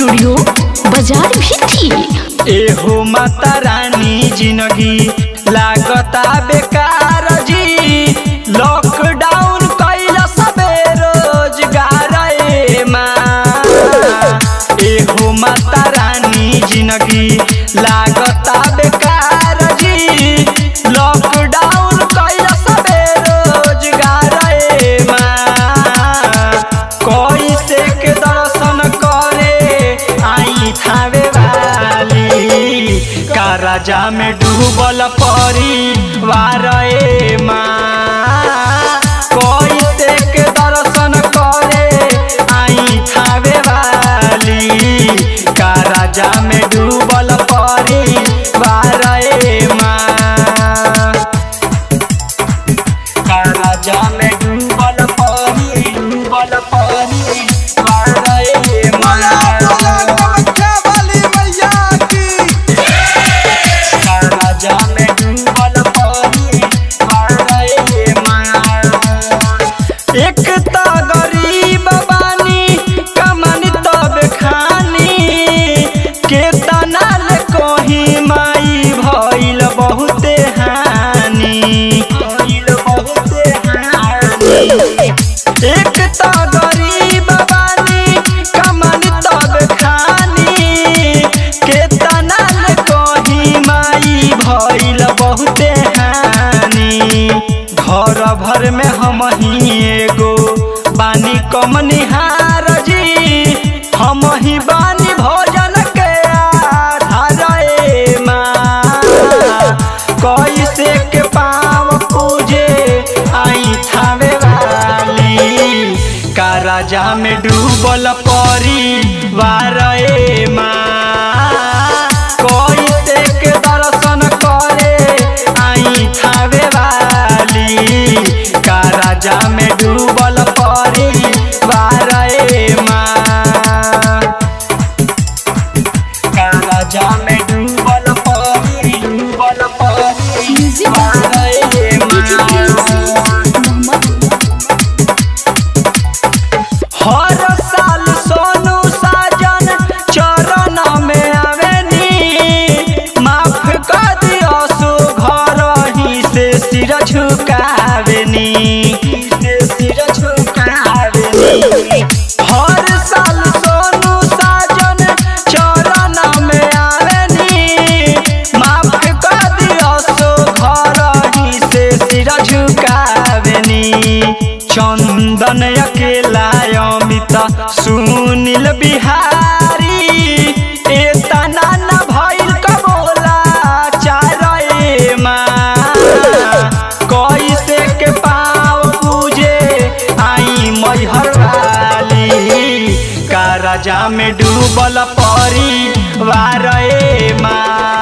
studio बाजार भी थी एहो माता रानी जिंदगी लागता बेकार जी लॉकडाउन कैला सबे रोजगार ए माँ एहो माता रानी जिंदगी लागता बेकार जी लॉकडाउन कैला सबे रोजगार ए माँ कैसे के दर्शन करे आई थावे वाली का राजा में डूबल परिवार ए माँ कैसे के दर्शन करे आई थावे वाली का राजा में डूबल परिवार ए माँ का राजा में डूबल परी डूबल परी मारे बोला बोला माया कामाख्या वाली मैया की का राजा में डूबल परी मारे माया एक त गरीब बानी कमानी तब खानी के तनाल कहीं माई भइल बहुते हानि भइल बहुते हानि एक त गरीब बानी कमानी तब खानी के तनाल कहीं माई भइल बहुते हानि घर भर में हम ही एगो बानी कमनिहार जी हम ही बानी भोजन के आधार ए माँ कैसे के पाँव पूजे आई थावे वाली का राजा में डूबल परिवार ए माँ कैसे के दर्शन करे आई थावे वाली का राजा में डूबल परिवार ए माँ का राजा में डूबल परी डूबल परी म्यूजिक मारे माँ हर साल सोनू साजन चरण में आवेनी माफ कर दियो सो घर ही से सिर झुकावेनी से सिर झुकावेनी हर साल सोनू साजन चरण में आवेनी माफ कर दियो सो घर ही से सिर झुकावेनी चंदन अकेला अमित सुनील बिहारी एतना न भइल कबोला चारे माँ कैसे के पाँव पूजे आई मैहर वाली का राजा में डूबल परिवार ए माँ